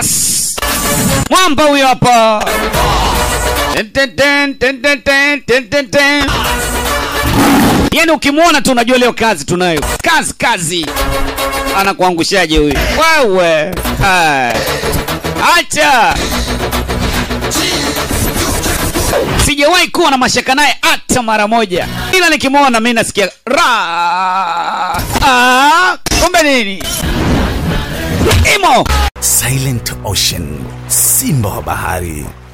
Yes! Mwamba huyo hapa. Ten, ten, ten, ten, ten, ten, ten, ten, ten. Yaani ukimwona tu unajua leo kazi tunayo. Kazi kazi. Anakuangushaje huyu? Wewe. Hai. Acha. Sijawahi kuwa na mashaka naye hata mara moja, ila nikimwona mimi nasikia ra. Ah, kumbe nini? Imo Silent Ocean, simba wa bahari.